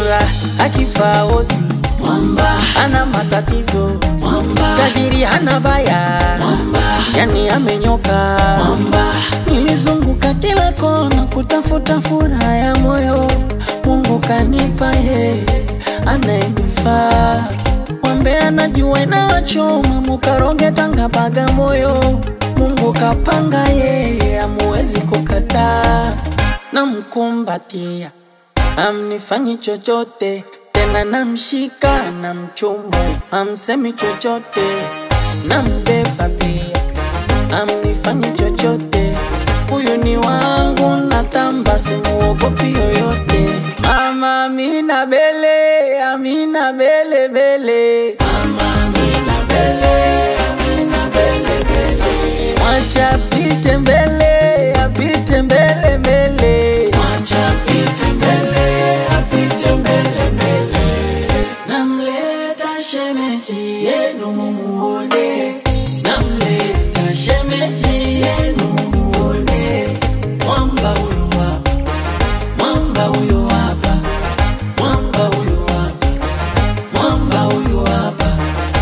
mara akifa ozi mwamba ana matatizo mwamba tajiri hana baya mwamba yani amenyoka mwamba nilizunguka kila kona kutafuta furaha ya moyo mungu kanipa yeye anayenifaa mwambe anajua inawachoma mukaronge tanga bagamoyo mungu kapanga yeye amuwezi kukataa namkumbatia amnifanyi chochote tena namshika na mchumu amsemi chochote nambeba pia amnifanyi chochote huyu ni wangu natamba simuogopi yoyote mama amina bele amina bele bele mama amina bele amina bele bele mwacha apite mbele apite mbele mbele mwacha apite mbele apite mbele mbele namleta shemeji yenu mumuone namleta shemeji yenu mumuone mwamba huyu hapa mwamba huyu hapa mwamba huyu hapa mwamba huyu hapa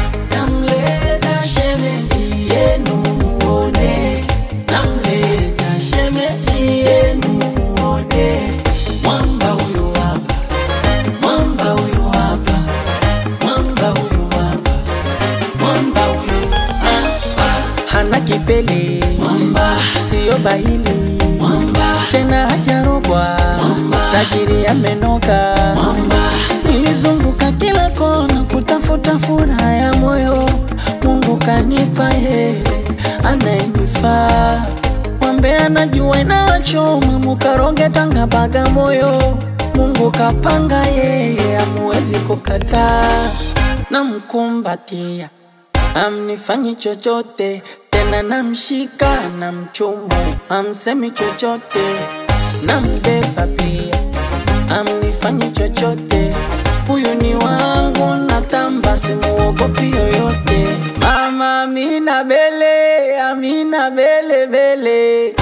namleta shemeji yenu mumuone namleta shemeji yenu mumuone mwamba huyu hapa mwamba huyu hapa mwamba huyu hapa mwamba huyu hapa hana kipele mwamba siyo bahili mwamba tena hajarogwa Mwamba. tajiri amenoka mwamba nilizunguka kila kona kutafuta furaha ya moyo mungu kanipa yeye anayenifaa mwambe anajua inawachoma mukaronge tanga bagamoyo mungu kapanga yeye amuwezi kukataa namkumbatia amnifanyi chochote tena namshika na mchumu amsemi chochote nambeba pia amnifanyi chochote huyu ni wangu natamba simuogopi yoyote mama amina bele amina bele bele